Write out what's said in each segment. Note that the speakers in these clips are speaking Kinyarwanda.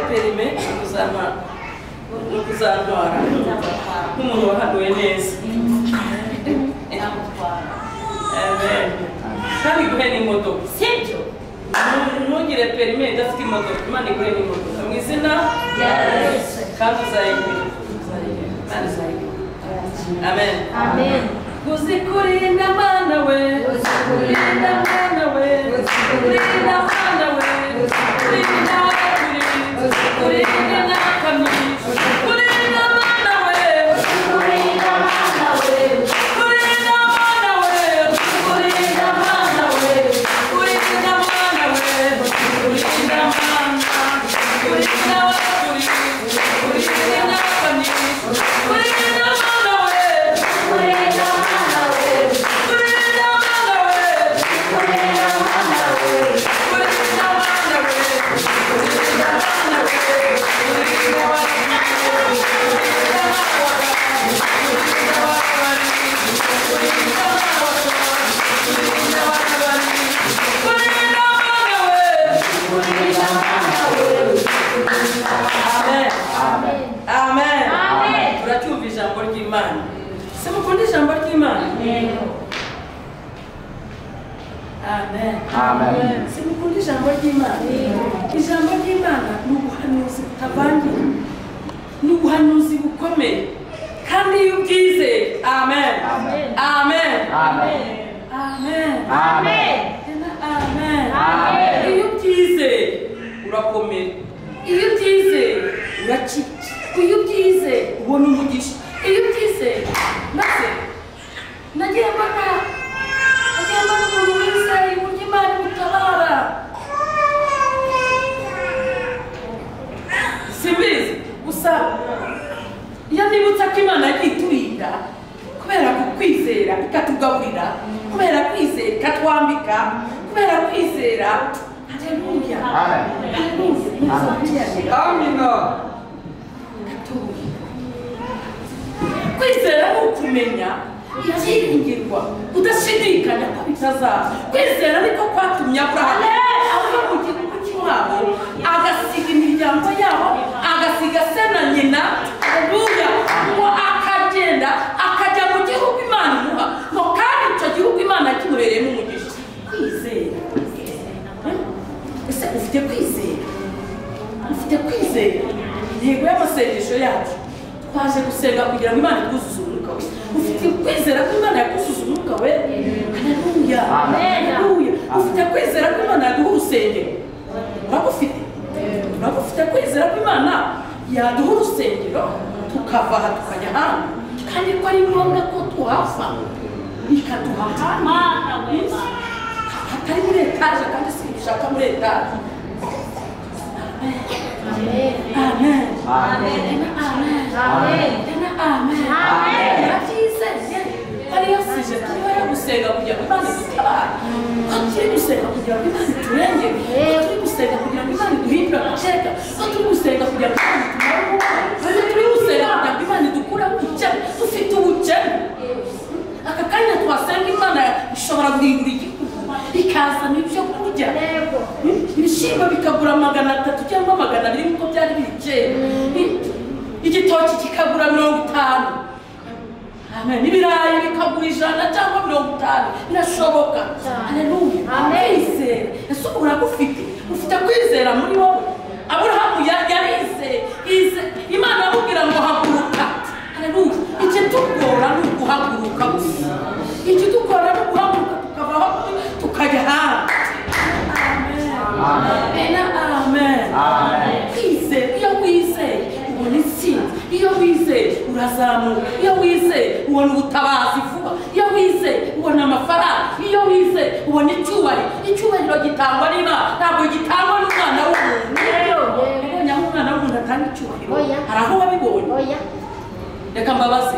perime no kuzantwara nk'umuntu wahanuwe neza Amen. kandi iguhe n'imodoka sibyo ntugire perime idafite imodoka imana iguhe n'imodoka mu izina rya yesu kandi uzayigira kandi uzayigira amen amen uzikurinda mwana we uzikurinda mwana we uzikurinda mwana we uzikurinda kabiri uzikurinda na kabiri uzikurinda mwana we kurinda mwana we uzikurinda mwana we uzikurinda mwana we uzikurinda mwana we uzikurinda mwana uzikurinda wa kabiri uzikurinda na kabiri uzikurinda mwana we kurinda mwana we uzikurinda mwana we kurinda mwana we kurinda mwana we amen amen uracyumva ijambo ry'imana se mukunda ijambo ry'imana rero amen Amen. simukunda ijambo ry'imana ijambo ry'imana ni ubuhanuzi butavangiye ni ubuhanuzi bukomeye kandi iyo ubwizeye amen Amen. amen Amen. amen Amen. Tena amen Amen. iyo ubwizeye urakomera iyo ubyizeye urakira iyo ubyizeye ubona umugisha iyo ubyizeye maze nagiye mbona nagiye mbona umuntu wizeye uburyo imana imutabara simbizi gusa iyo nibutsa ko imana yagiye iturinda kubera kukwizera ikatugaburira kubera kwizera ikatwambika kubera kwizera haleluya Amen. haleluya Haleluya. Amina. Gatoya. kwizera ni ukumenya ibyiringirwa udashidikanya ko bitazaba kwizera niko kwatumye aburahamu ava mu gihugu cy'iwabo agasiga imiryango yabo agasiga se na nyina haleluya ngo akagenda akajya mu gihugu imana imuha ngo kandi icyo gihugu imana kimubereyemo umugisha kwizera ese ufite kwizera ufite kwizera intego y'amasengesho yacu twaje gusenga kugira ngo imana ikuzuze umwuka we ufite kwizera ko imana yakuzuze umwuka we haleluya Amen. haleluya ufite kwizera ko imana yaduha urusengero uragufite uragufite kwizera ko imana yaduha urusengero tukava aha tukajya ahandi kandi ko ari ngombwa ko tuhava ikaduha ahandi mwana we hatari muri etaje kandi si dushaka muri etaje amen Amen. Tena amen. Yarabyizeye. Ariyo sije turiho yo gusenga kugira ngo Imana idutabare. Ko turi gusenga kugira ngo Imana iturengere. Ko turi gusenga kugira ngo Imana iduhindure agaceka. Ko turi gusenga kugira ngo Imana itumare ububi. Ko turi gusenga kugira ngo Imana idukureho ubukene. Dufite ubukene. Aka kanya twasenga Imana ishobora guhindura igihugu. Ikazana ibyo kurya. ibishyimbo bikagura magana atatu cyangwa magana abiri nk'uko byari biri kera igitoki kikagura mirongo itanu Amen. ibirayi bikagura ijana cyangwa mirongo itanu birashoboka haleluya kwizera ese ubu uragufite ufite kwizera muri wowe aburahamu ya- yarizeye Yize- imana amubwira ngo haguruka haleluya ikitugora ni uguhaguruka gusa ikitugora ni uguhaguruka tukavaho tukajya ahandi Amen. Amen. Amen. Amen. Kwizera, iyo wizeye ubona intsinzi, iyo wizeye urazamuka, iyo wizeye ubona ubutabazi vuba, iyo wizeye ubona amafaranga, iyo wizeye ubona icyubahiro, icyubahiro gitangwa n'Imana, ntabwo gitangwa n'umwana w'umuntu. Yabonye aho umwana w'umuntu atanga icyubahiro, Oya. hari aho wabibonye oya reka mbabaze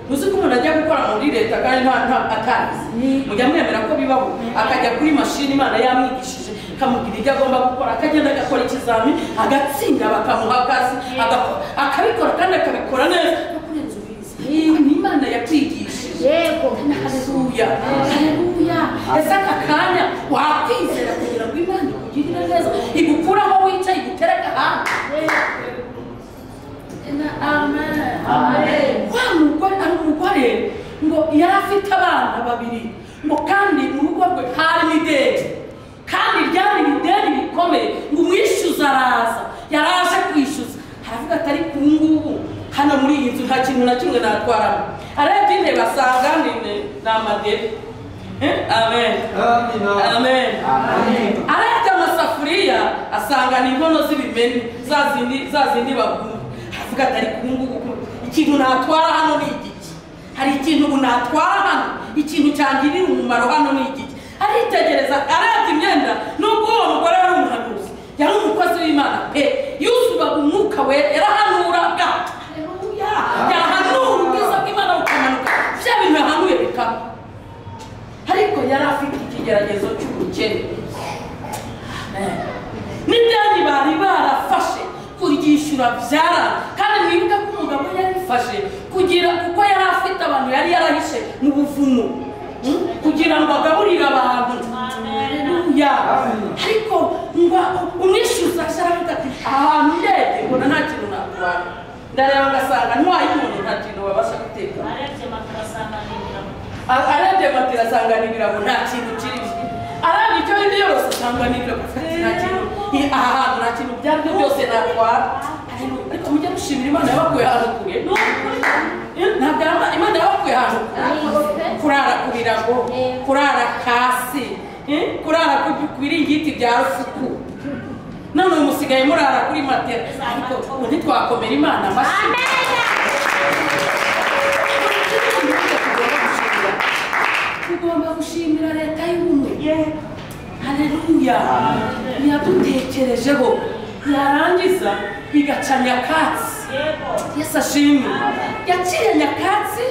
muzi ko umuntu ajya gukora muri leta kandi nta nta atazi mujya mwemera ko bibaho akajya kuri mashini imana yamwigishije ikamubwira ibyo agomba gukora akagenda agakora ikizamini agatsinda bakamuha akazi agakora- akabikora kandi akabikora neza no kurenza ubizi yewe ni imana yakwigishije yego haleluya haleluya ese aka kanya wakwizera kugira ngo imana ikugirire neza igukure aho wicaye igutere agahanga yego ngo yari afite abana babiri ngo kandi urugo rwe hari ideni kandi ryari ideni rikomeye ngo umwishyuza araza yaraje kwishyuza haravuga ati ariko ubu ngubu hano muri iyi nzu nta kintu na kimwe natwaramo arebye intebe asanga ni ni amadebe Eh, amen amen arebye amasafuriya asanga ni inkono z'ibimene za zindi za zindi bagura avuga ati ariko ubu ngubu ko ikintu natwara hano ni igiki hari ikintu ubu natwara hano ikintu cyangirira umumaro hano ni igiki aritegereza arebye imyenda nubwo uwo mugore yari umuhanuzi yari umukozi w'imana pe yuzubaga umwuka we yarahanuraga Haleluya. yahanura ubwiza bw'imana bukamanuka bya bintu yahanuye bikaba ariko yari afite ikigeragezo cy'ubukene n'ideni bari barafashe kuryishyura byara kandi mwibuke ko umugabo yarifashe kugira kuko yari afite abantu yari yarahishe mu buvumo hmm? kugira ngo agaburire abantu Haleluya. ariko ngo umwishyuza ashaka ati ahantu ndebye mbona nta kintu nakubana ndareba ngasanga ntiwayibone nta kintu babasha guteka arebye matera asanga ni ibirago nta kintu kirimo arabye icyo aribyo yose asanga ni ibirago afite nta kintu Ni- aha hantu nta kintu byari byo byose natwara Haleluya. ariko mujye dushimira imana yabakuye ahantu kure Ni ukuri. Eh, ntabwo yaba- imana yabakuye ahantu kure kurara ku birago kurara hasi eh, kurara ku- ku biringiti bya rufuku none ubu musigaye murara kuri matera ariko ubu ntitwakomera imana amashyi tugomba gushimira leta y'ubumwe haleluya yadutekerejeho yarangiza igaca nyakatsi yesu ashimwe yaciye nyakatsi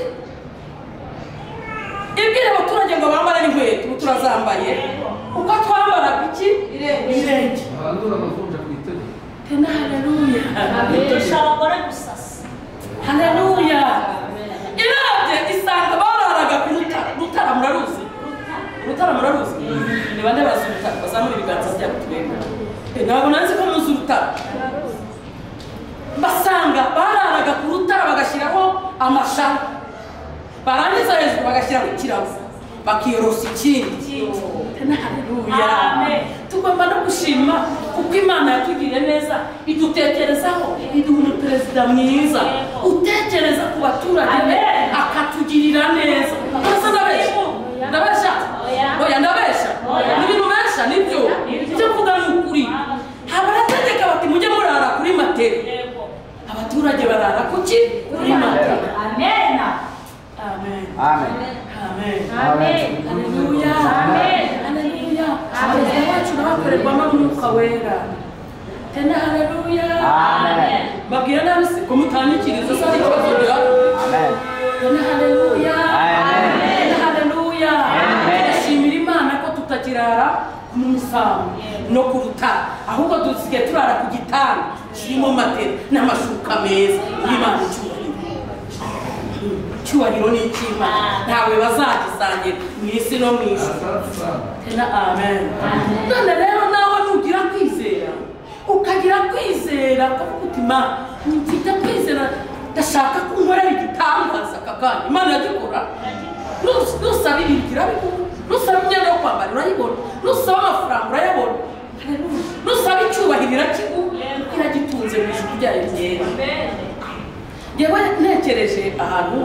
ibwira abaturage ngo bambare n'inkweto ubu turazambaye uko twambaraga iki irenge tena haleluya haleluya irabye isanga bararaga ku rutara rutara muraruzi urutara muraruzi ni bande bazi urutara bazamura ibiganza byabo turebe Eh, ntabwo nanzi ko muzi urutara basanga bararaga ku rutara bagashyiraho amashara barangiza hejuru bagashyiraho ikirago bakiyorosa ikindi tena haleluya Amen. tugomba no gushima kuko imana yatugiriye neza idutekerezaho iduha umuperezida mwiza utekereza ku baturage be Amen. akatugirira neza Ese ndabeshya ndabeshya Oya. oya ndabeshya Oya. n'ibintu benshi nibyo Nibyo. ibyo mvuga ni ukuri abarategeka bati mujye murara kuri matera abaturage barara kuki kuri matera amen amen haleluya Amen. haleluya abayobozi bacu n'abakorerwamo n'umwuka wera tena haleluya Amen. babwira nabi se ko mutandikiriza se hari ikibazo bihari Tena haleluya. Amen. Tena haleluya. Amen. Turashimira Imana ko tutakirara ku musambi no ku rutara ahubwo dusigaye turara ku gitanda kirimo matera n'amashuka meza y'Imana icyubahiro icyubahiro ni icy'Imana ntawe bazagisangira mu isi no mu ijuru tena amen none rero nawe nugira kwizera ukagira kwizera ukavuga uti ma mfite kwizera ndashaka ko unkorera igitangaza aka kanya imana iragikora Nus- nusaba ibintu irabibona nusaba imyenda yo kwambara urayibona nusaba amafaranga urayabona Haleluya. nusaba icyubahiro irakiguha kuko iragitunze mu ijuru ryayo ryera yewe ntekereje ahantu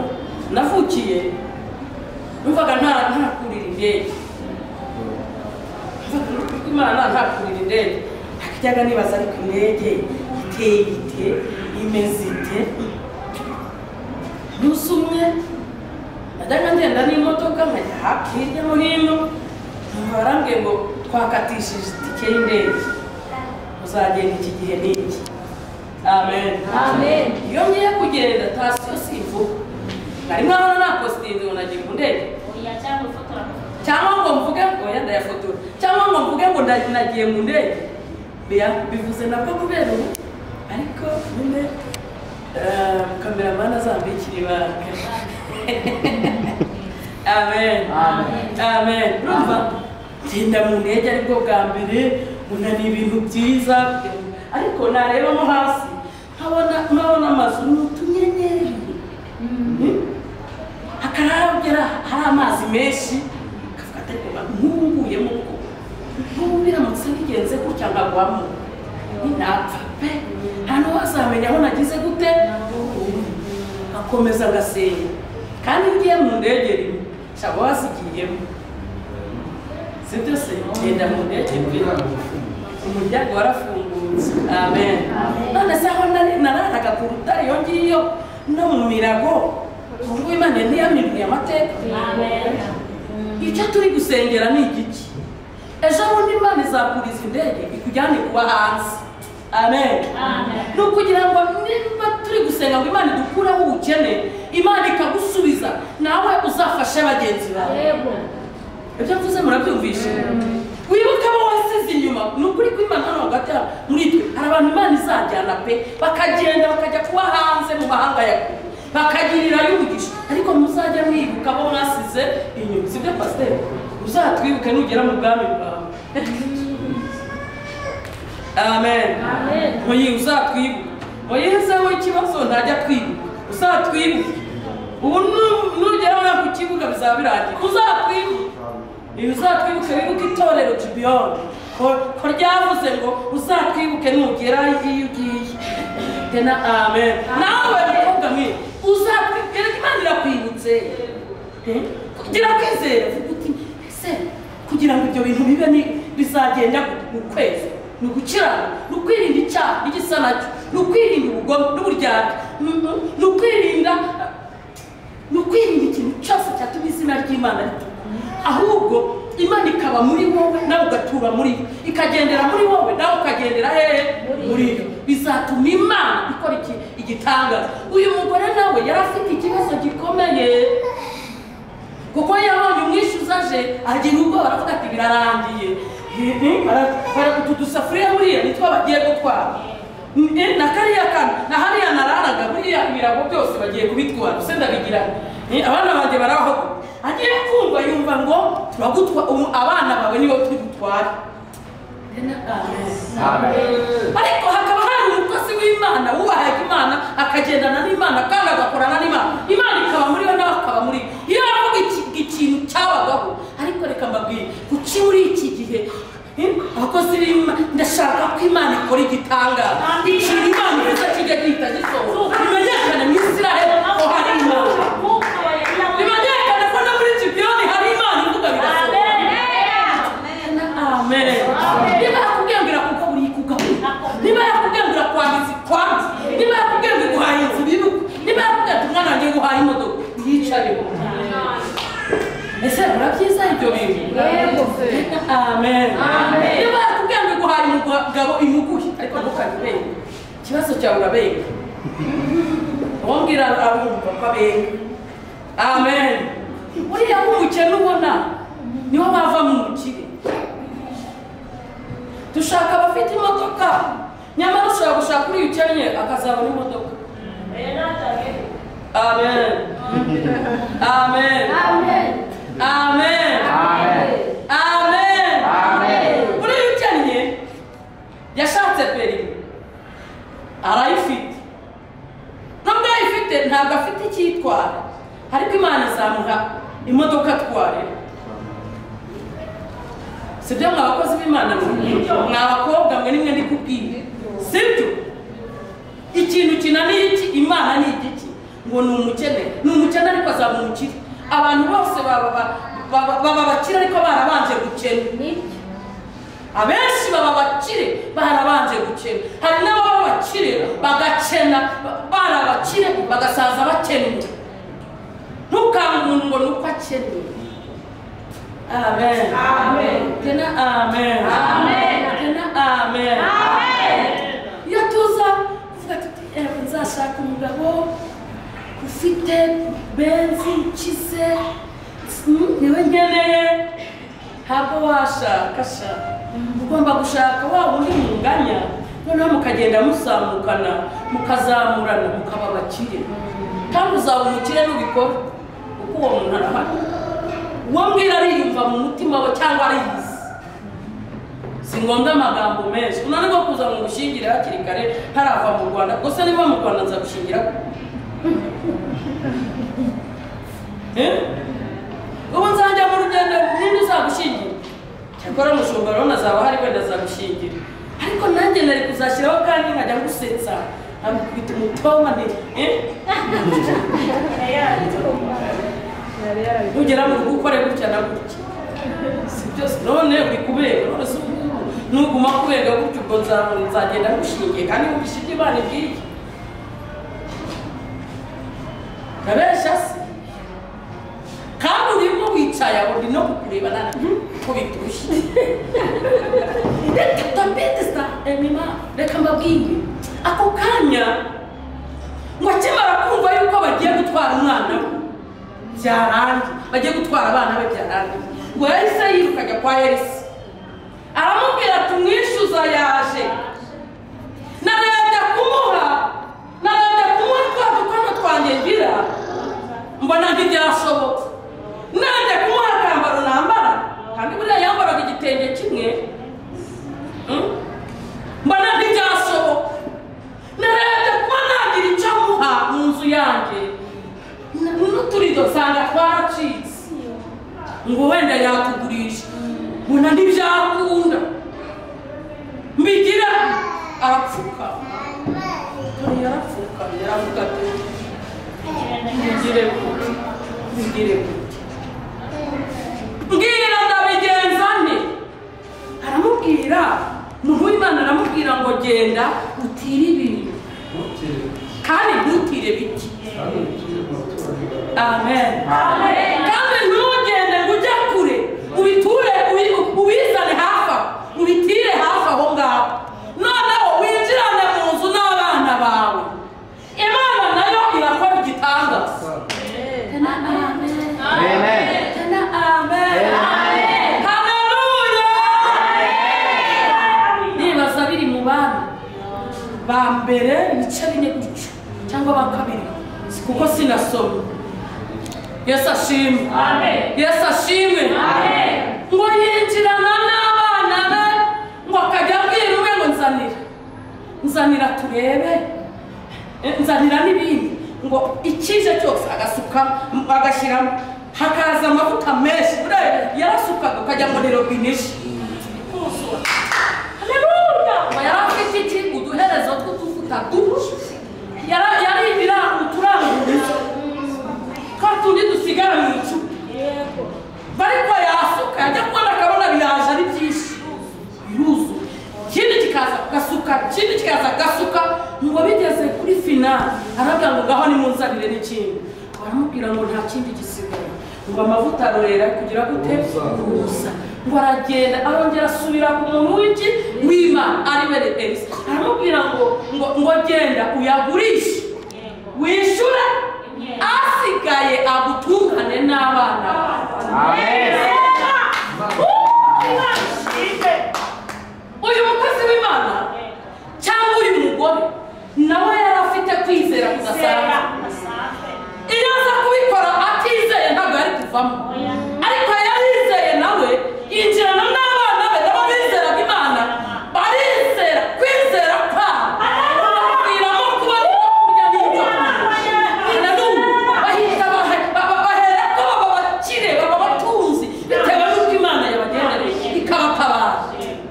navukiye numvaga nta ntakurira indege Numvaga imana ntakurira indege akajyaga nibaza ariko indege iteye ite imeze ite umunsi umwe najyaga ngenda n'imodoka nkajya hafi hirya no hino numva barambwiye ngo twakatishije itike y'indege uzagenda iki gihe n'iki amen iyo ngiye kugenda tarasiyo si imvugo nari nkabona nta kositimu ngo nagiye ku ndege cyangwa ngo mvuge ngo yenda yafotora cyangwa ngo mvuge ngo nda- nagiye mu ndege Bia- bivuze nabwo kubera ubu ariko nyine eh, kameramani azambikira ibanga amen amen urumva genda mu ndege aribwo bwa mbere mbona ni ibintu byiza ariko narebamo hasi nkabona nkabona amazu ni utunyenyeri akarabo nkamenya aho nagize gute nkakomeza ngasenga kandi iyo ugiye mu ndege rimwe shaka wasigiyemo sibyo se genda mu ndege mbi umuryango warafungutse amen none se aho nari- nararaga ku rutare iyo ngiyo no mu mirago ubwo imana ntiyaminuye amateka icyo turi gusengera ni igiki ejo bundi imana izakuriza indege ikujyane kuba hanze amen Amen. ni ukugira ngo niba turi gusenga ngo imana idukureho ubukene imana ikagusubiza nawe uzafashe bagenzi bawe ibyo mvuze murabyumvishe wibuke abo wasize inyuma ni ukuri ko imana hano hagati hano muri twe hari abantu imana izajyana pe bakagenda bakajya kuba hanze mu mahanga ya kure bakagirirayo umugisha ariko muzajya mwibuka abo mwasize inyuma sibyo pasiteri uzatwibuke nugera mu bwami bwawe amen Amen. muyi uzatwibuke muyizeho ikibazo ntajya twibuka uzatwibuke ubu nu- nugera hano ku kibuga bizaba birangiye uzatwibuke ibi uzatwibuke wibuke itorero jibiyoni ko ko ryavuze ngo uzatwibuke nugera iyo ugiye tena amen nawe mukobwa mwiza uzatwibuke reka imana irakwibutse Eh? kugira kwizera vuga uti ese kugira ngo ibyo bintu bibe ni- bizagenda mu kwezi ni ugukirana ni ukwirinda icyaha n'igisa nacyo ni ukwirinda ubugome n'uburyarya Mm, mm, ni ukwirinda ni ukwirinda ikintu cyose cyatuma izina ry'imana rito ahubwo imana ikaba muri wowe nawe ugatura muri yo ikagendera muri wowe nawe ukagendera hehe Muri muri yo. yo bizatuma imana ikora iki igitangaza uyu mugore nawe yari afite ikibazo gikomeye kuko yabonye umwishyuza aje agira ubwoba aravuga ati birarangiye barakutu dusafuriya buriya nitwo bagiye gutwara Eh, na kariya kantu na hariya nararaga buriya ibirago byose bagiye kubitwara se ndabigira nti, abana banjye baraho agiye kumva yumva ngo turagutwa umu- abana bawe nibo turi butware ariko hakaba hari umukozi w'imana wubahaga imana akagendana n'imana kandi agakorana n'imana imana ikaba muri we nawe akaba muri we. iyo yavuga iki- ikintu cyabagaho ariko reka mbabwire kuki muri iki gihe eh, abakozi b'imana ndashaka ko imana ikora igitangaza ikintu imana ivuze kijya gihita gisohoka bimenyekane mu isiraheli ko hari imana bimenyekane ko no muri gibiyoni hari imana ivuga bigasohoka amen niba yakubwiye ngo irakugabura ikugabura niba yakubwiye ngo irakwangiza ikwangiza niba yakubwiye ngo iguhaye inzu biruka niba yakubwiye ati umwana wanjye guhaye imodoka yicareho ese murabyiza ibyo bintu Yego. amen Amen. niba yakubwiye ngo iguhaye umugabo imuguhe ariko ntukabibenga ikibazo cyawe urabenga wongera arumva ko abenga amen buriya nk'umukene ubona niho bava mu mukire dushaka abafite imodoka nyamara ushobora gushaka uriya ukennye akazabona imodoka amen amen amen amen uriya ukennye yashatse perimi arayifite nubwo ayifite ntabwo afite icyo yitwara ariko imana izamuha imodoka atwarira si byo mwa bakozi b'imana mwa bakobwa mwe nimwe ndi kubwira si byo ikintu kinaniye iki imana ni igiki ngo ni umukene ni umukene ariko azaba umukire abantu bose baba ba- baba baba abakire ariko barabanje gukena abenshi baba bakire barabanje gukena hari n'ababa bakire bagakena bari abakire bagasaza bakennye ntukange umuntu ngo ni uko akennye amen Amen. tena amen Amen. tena amen iyo tuza kuvuga tuti "Eh, nzashaka umugabo ufite benzi ukize mm, niwe nkeneye ntabwo washaka sha ugomba gushaka wa wundi munganya noneho mukagenda musamukana mukazamurana mukaba abakire kandi uzaba umukire nubikora kuko uwo muntu arahari uwo mbwira ariyumva mu mutima we cyangwa ariyizi si ngombwa amagambo menshi unanirwa kuza mu gushingire hakiri kare ntarava mu rwanda gusa niba mu rwanda nza gushingira ubu nzajya mu rugendo ninde uzagushingira cyakora umushumba rero nazaba hari wenda azagushingira ariko nanjye nari kuzashyiraho kandi nkajya ngusetsa amukubita umutongo nti "Eh?" ugera mu rugo ukore gutya na gutya si byose none uri kubera none si ubu nuguma kubera gutya ubwo nza- nzagenda ngushingiye kandi ngugishinge imana ibwiye ndabeshya se kandi urimo wicaye aho ndi no kukureba nani kubita urushyi reka tabete sa emima reka mbabwire ako kanya ngo akimara kumva yuko bagiye gutwara umwana we byarangiye bagiye gutwara abana be byarangiye ngo yahise yiruka ajya kwa elisi aramubwira ati umwishyuza yaje narebye kumuha narebye kumuha twa dukono twanjye ngira mbona ntibyashoboka narebye kumuha akambaro nambara kandi buriya yambaraga igitenge kimwe Mm? mbona ntibyashoboka narebye kuba nagira icyo muha mu nzu yanjye N- n'uturido nsanga twaracitse ngo wenda yakugurisha mbona ntibyakunda mbigira arapfuka yarapfuka yaravuga ati mbigire gute mbigire gute mbwira ndabigenza nte aramubwira umuntu w'imana aramubwira ngo genda utire ibintu kandi ntutire biti amen kandi ntugende ngo ujye kure ubiture ubi- ubizane hafi aho ubitire hafi aho ngaho noneho winjirane mu nzu n'abana bawe imana nayo irakora igitangaza Tena amen haleluya nibaza biri mu bana ba mbere ibice bine gutyo cyangwa ba kabiri si kuko sinasoma yesu ashimwe yesu ashimwe ngo yinjirana n'abana be ngo akajya abwira umwe ngo nzanira nzanira turebe Eh, nzanira n'ibindi ngo ikije cyose agasuka m- agashyiramo hakaza amavuta menshi buriya yarasukaga ukajya ngo ni robine ije haleluya ngo yari afite iki uduherezo tw'utuvuta duke Yara- yari ibiranga uturangurizo twa tundi dusigara mu icupa bariko yasuka yajya kubona akabona biraje ari byinshi biruzuye ikindi kikaza gasuka ikindi kikaza gasuka ngo bigeze kuri finali arabwira ngo ngaho nimunzanire n'ikindi baramubwira ngo nta kindi gisigaye ngo amavuta arorera kugira gute kuza ngo aragenda arongera asubira ku muntu w'iki w'imana ari we elisa aramubwira ngo ngo ngo genda uyagurishe wishyure asigaye agutungane n'abana bawe uyu mukozi w'imana cyangwa uyu mugore nawe yari afite kwizera kudasanzwe iyo aza kubikora atizeye ntabwo yari kuvamo ariko yarizeye nawe yinjirana n'abana be nabo bizeraga imana barizera kwizera kwabo bakwiramo kuba ariko kurya n'ibyo kurya Haleluya. bahita bahe- ba- ba- baherako baba bakire baba batunzi bitewe n'uko imana yabagendereye ikabatabara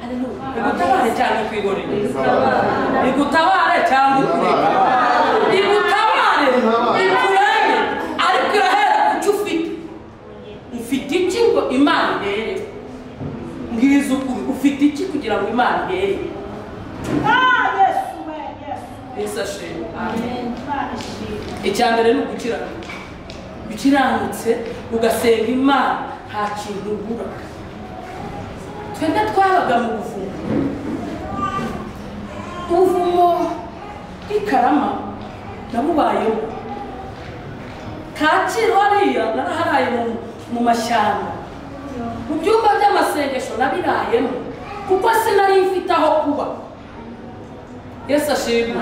Haleluya. igutabare cyangwa ikwigorere igutabare cyangwa ikureke igutabare ikurenge ariko irahera ku cyo ufite ufite iki ngo imana irere mbwiza ukuri ufite iki kugira ngo imana irere yesu ashimwe icya mbere ni ugukiranutse ukiranutse ugasenga imana nta kintu ubura twebwe twabaga mu buvumo ubuvumo bw'ikarama nabubayeho kacyiru hariya naraharaye mu- mu mashyamba mu byumba by'amasengesho nabirayemo kuko sinari mfite aho kuba yesu ashimwe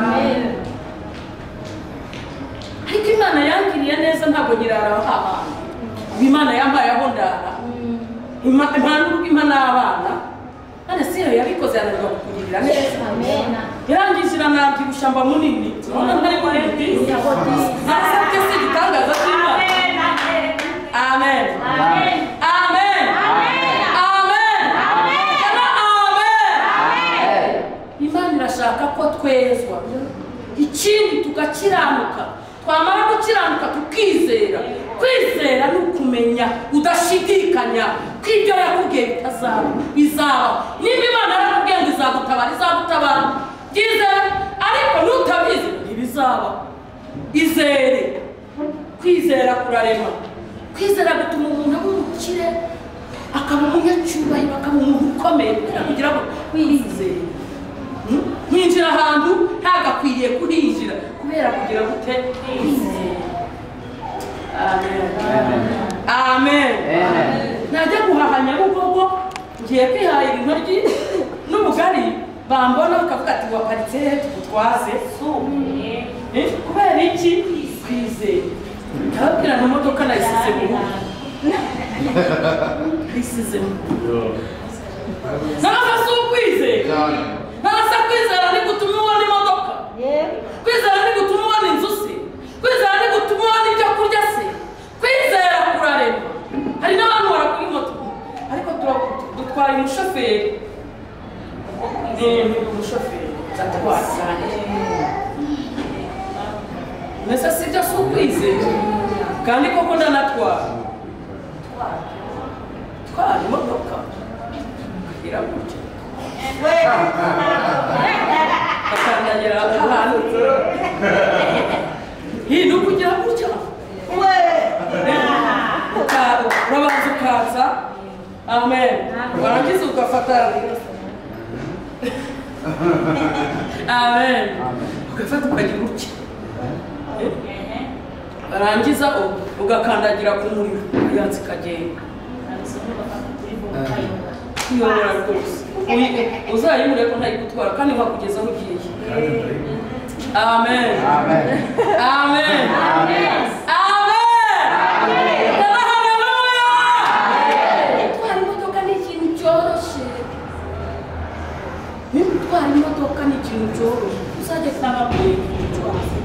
ariko imana yangiriye neza ntabwo nyirara abana imana yampaye aho ndara Ima- imana urwima n'abana none si iyo yabikoze yananirwa kukugirira neza yarangije iranabyibushya mba munini ubona ntari munini nasabye se igitangaza cy'imana amen amen amen Kana amen imana irashaka ko twezwa iki tugakiranuka twamara gukiranuka tukizera kwizera ni ukumenya udashidikanya ko ibyo yakubwiye bitazaba bizaba niba imana yarakubwiye ngo izagutabara izagutabara byizere ariko nutabizi ntibizaba izere kwizera kurarema kwizera gutuma umuntu aba umukire akaba umunyacyubahiro akaba umuntu ukomeye kubera kugira ngo wizeye Hmm? hinjira ahantu ntagakwiriye kuhinjira kubera kugira gute Kwizera. amen amen najya guhaha nyabugogo ngiye kwihahira intoryi n'ubugari bambona bakavuga ati waparitse he tugutwaze Eh, kubera iki kwizeye ndababwira ngo imodoka nayisize mu rugo isize mu rugo ntabwo asa ukwizera ntabwo asa kwizera ni gutuma ubona imodoka kwizera ni gutuma ubona inzu se kwizera ni gutuma ubona ibyo kurya se kwizera kurarema hari n'abantu barakora moto ariko tura- dutwara umushoferi ni ni umushoferi atwara mbese si ibyo si ukwizera kandi koko ndanatwara twara imodoka iragutya akandagira ahantu iyi ni ukugira gutya Uka- urabanza ukaza amen warangiza ugafata amen ugafata ukagira utya warangiza u- ugakandagira ku muriro iyansi ikagenda kuyobora rwose Uyi- uzayimure ko ntayigutwara kandi wakugezaho ugiye amen amen amen Baba, haleluya gutwara imodoka ni ikintu cyoroshye niba utwara imodoka ni ikintu cyoroshye uzajya kubabwira ikintu cyoroshye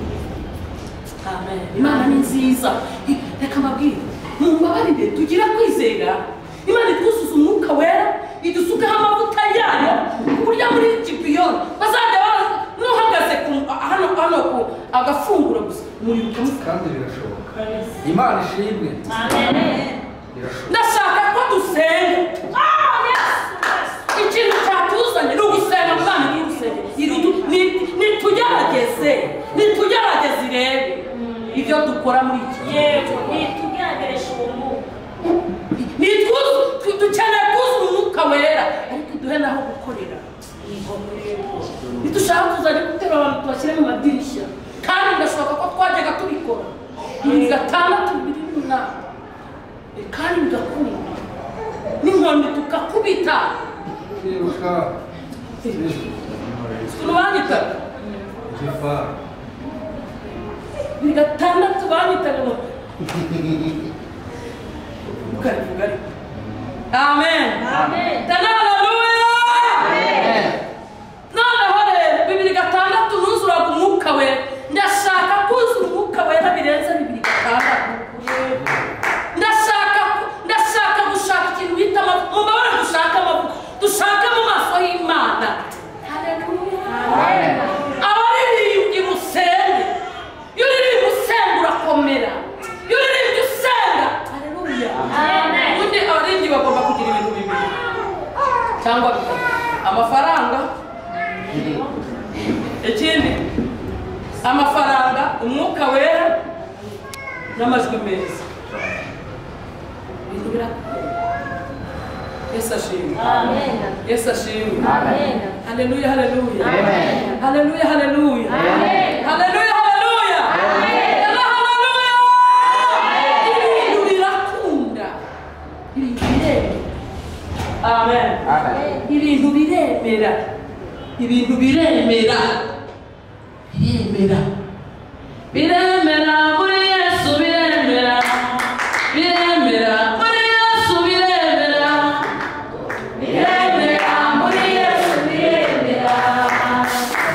amen imana ni nziza I- reka mbabwire mumbabarire tugira kwizera imana itwuzuza umwuka wera idusukaho amavuta yayo ku buryo muri gipiyoni bazajya baza n'uhagaze ku- hano hano ku agafunguro gusa muribuka musa kandi birashoboka imana ishimwe irashoboka ndashaka ko dusenga ikintu cyatuzanye ni ugusenga mwana ni ugusenga Irudu- ni- nitugerageze nitugerageze irebe ibyo dukora muri iki gihe ni twuzu- tu- dukeneye kuzuza umwuka wera ariko duhe n'aho gukorera ntidushaka kuzajya guterura abantu tubashyire mu madirishya kandi birashoboka ko twajyaga tubikora bibiri gatandatu bibiri n'umunani Eh, kandi bigakunda n'inkoni tukakubita kwiruka turabanyitaga gifa bibiri gatandatu banyitaga ngo ukarivuga ariko amen dana haleluya noneho rero bibiri gatandatu nuzuraga umwuka wera ndashaka kuzura umwuka wera birenze bibiri gatandatu ndashaka ndashaka gushaka ikintu bita amavuta mu mabara dushaka amavuta dushaka mu maso y'imana abaririmbyi musenge iyo uririmba usenga urakomera iyo uririmbye usenga haleluya ubundi abaririmbyi bagomba kugira ibintu bibiri cyangwa bitatu amafaranga ikindi amafaranga umwuka wera n'amajwi meza ibintu birakunda yesu ashimwe yesu ashimwe haleluya haleluya Amen. haleluya haleluya Amen. haleluya haleluya Yalla, haleluya ibintu birakunda ibintu biremera amen ibintu biremera ibintu biremera biremera biremera muri yesu biremera biremera muri yesu biremera biremera muri yesu biremera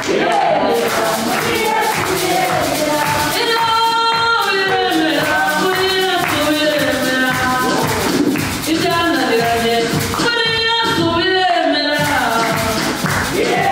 biremera muri yesu biremera biremera muri yesu biremera ibyananiranye muri yesu biremera biremera muri yesu biremera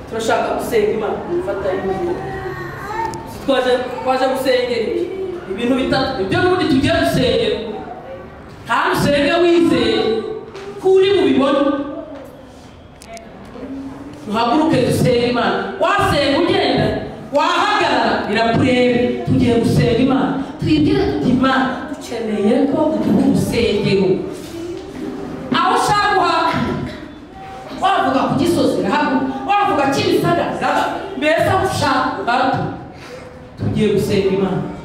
turashaka gusenga imana dufatanye twaje twaje gusengera iki? ibintu bitatu ibyo n'ubundi tugiye gusengera nta usenge wizeye ko uri bubibone duhaguruke dusenge imana wasenga ugenda wahagarara birakureba tugiye gusenga imana twibwire tuti imana dukeneye ko dutuha urusengero aho ushaka uhaka wavuga ku gisozi rahabu wavuga kimisagara mbese aho ushaka gato tugiye gusenga imana